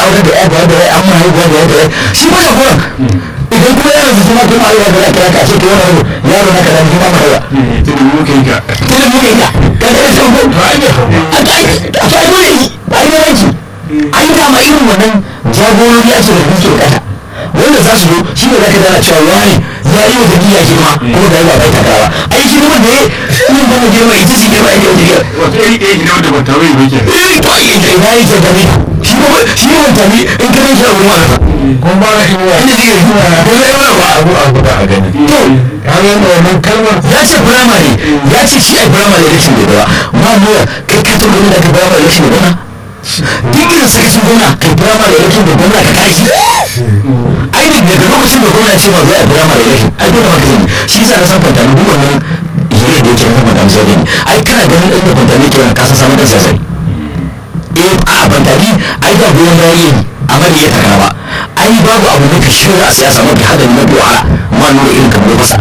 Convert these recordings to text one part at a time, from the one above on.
aure da ya da ya amma haihuwa da ya da ya shi ba ka kuran idan kuma yaron su kuma kuma haihuwa da ya kira ka ce to wani yaro na kaza kuma ma haihuwa tunda muka yi ka tunda muka yi ka ka ga sai ko a ta a ta dole yi ba yi yanki an yi dama irin wannan jagorori a ce da kuke kasa wanda za su zo shi ne za ka dana cewa wani ya yi wa jami'a girma kuma da yawa bai takarawa ai girman da ya yi ba girma ita ce girma ita ce girma wata iri ɗaya ne wanda ba ta bai ba kenan eh to ai ina ina yake da ni shi ba shi ba ta ni in ka rage abu ma ka kuma ba na inuwa inda zai yi ko zai wani ba abu abu da a gani to ya ga yadda wannan kalmar ya ce firamare ya ce shi a firamare election da gaba ma mu kai ka to gani da ka firamare election da gaba duk irin sai sun gona kai firamare election da gwamna ka tashi ai ne daga lokacin da gwamna ce ma zai a firamare election ai dole ma ka sani shi yasa na san kwanta duk wannan hira da yake na madam zai ne ai kana ganin ɗan da kwanta ne ke wani kasa samun da sasari eh a bantari ai ba goyon bayi ne amma da ya takara ba ai babu abu mafi shirya a siyasa mafi hadari mafi wahala ma nuna irin kamar fasa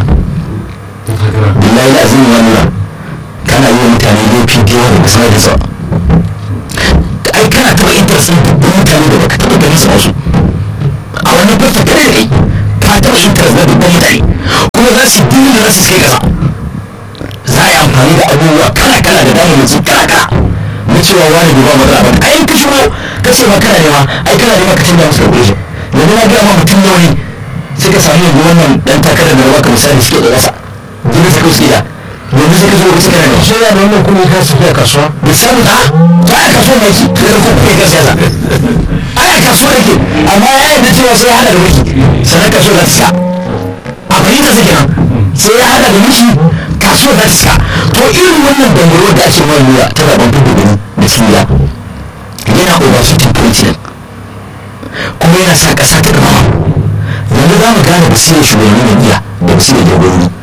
billahi azim wa nura kana yi wa mutane laifi da yawa da sanar da sa ai kana taɓa interest ɗin dubban mutane da baka taɓa ganin su a wasu a wannan fasta kare da kai ka taɓa interest na dubban mutane kuma za su yi da za su kai kasa za a yi amfani da abubuwa kala kala da damar yanzu kala kala na cewa wani bai ba matsala ba ai in ka shigo ka ce ma kana nema ai kana nema ka canza musu regulation yanzu na gaya ma mutum nawa ne suka sami yanzu wannan dan takarar da baka misali suke da ƙasa duk da suka da yanzu suka zo suka kana nema shi yana da wannan kuɗi ka su fiye kasuwa da samu ta ta a kasuwa mai ki da ko kuma ka siyasa ai a kasuwa yake amma ya yarda cewa sai ya hada da miki sannan kasuwa za ta sha a fahimta sa kenan sai ya hada da miki kasuwa za ta sha to irin wannan dangaro da ake wani lura ta zaben dubu gani da suriya yana overshooting president kuma yana sa ƙasa ta gaba yanzu za mu gane basirar shugabannin jam'iyya da basirar jagorori